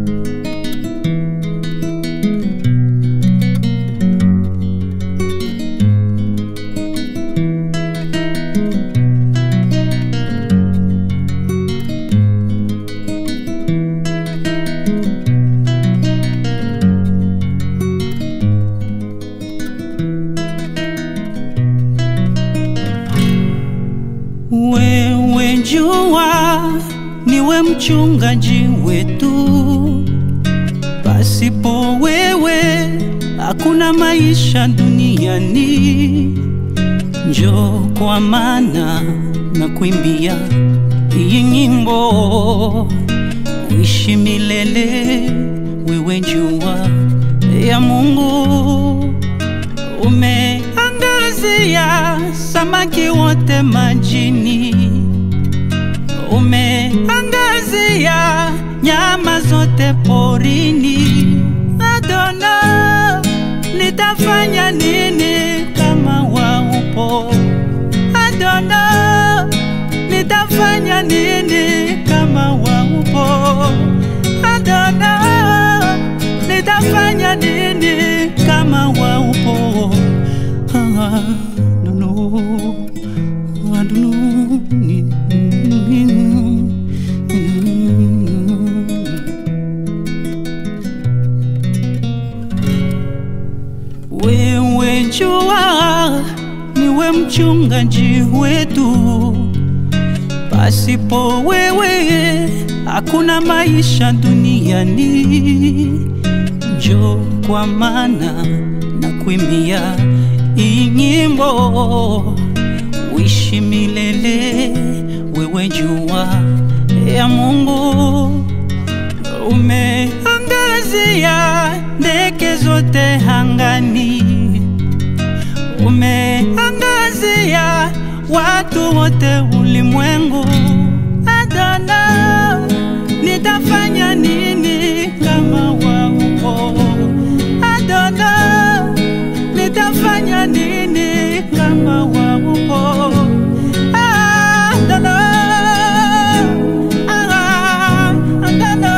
Wewe jua niwe mchungaji wetu, pasipo wewe hakuna maisha duniani. Njoo kwa maana na kuimbia hii nyimbo, uishi milele. Wewe jua ya Mungu, umeangazia samaki wote majini, umeangazia nyama zote porini. Adona, nitafanya nini kama waupo? Adona, nitafanya nini kama waupo? Adona, nitafanya nini kama waupo? Ah, don't know. I don't know. Wewe jua niwe mchungaji wetu, pasipo wewe hakuna maisha duniani. Njoo kwa maana na kuimbia hii nyimbo, uishi milele. Wewe jua ya Mungu, umeangazia ndege zote angani, umeangazia watu wote ulimwengu. Adona, nitafanya nini kama waupo? Adona, nitafanya nini kama waupo? Adona, ah, Adona,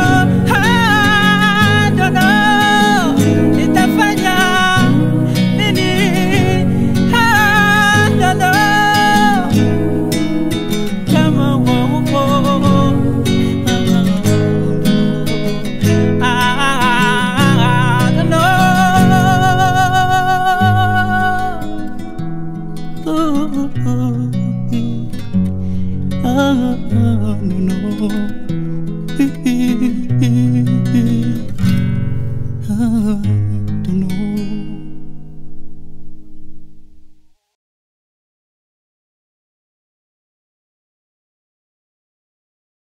Adona, nitafanya nini? Adona, kama waupo. Ah, Adona. Ooh, ah, no, no. Ah, don't know.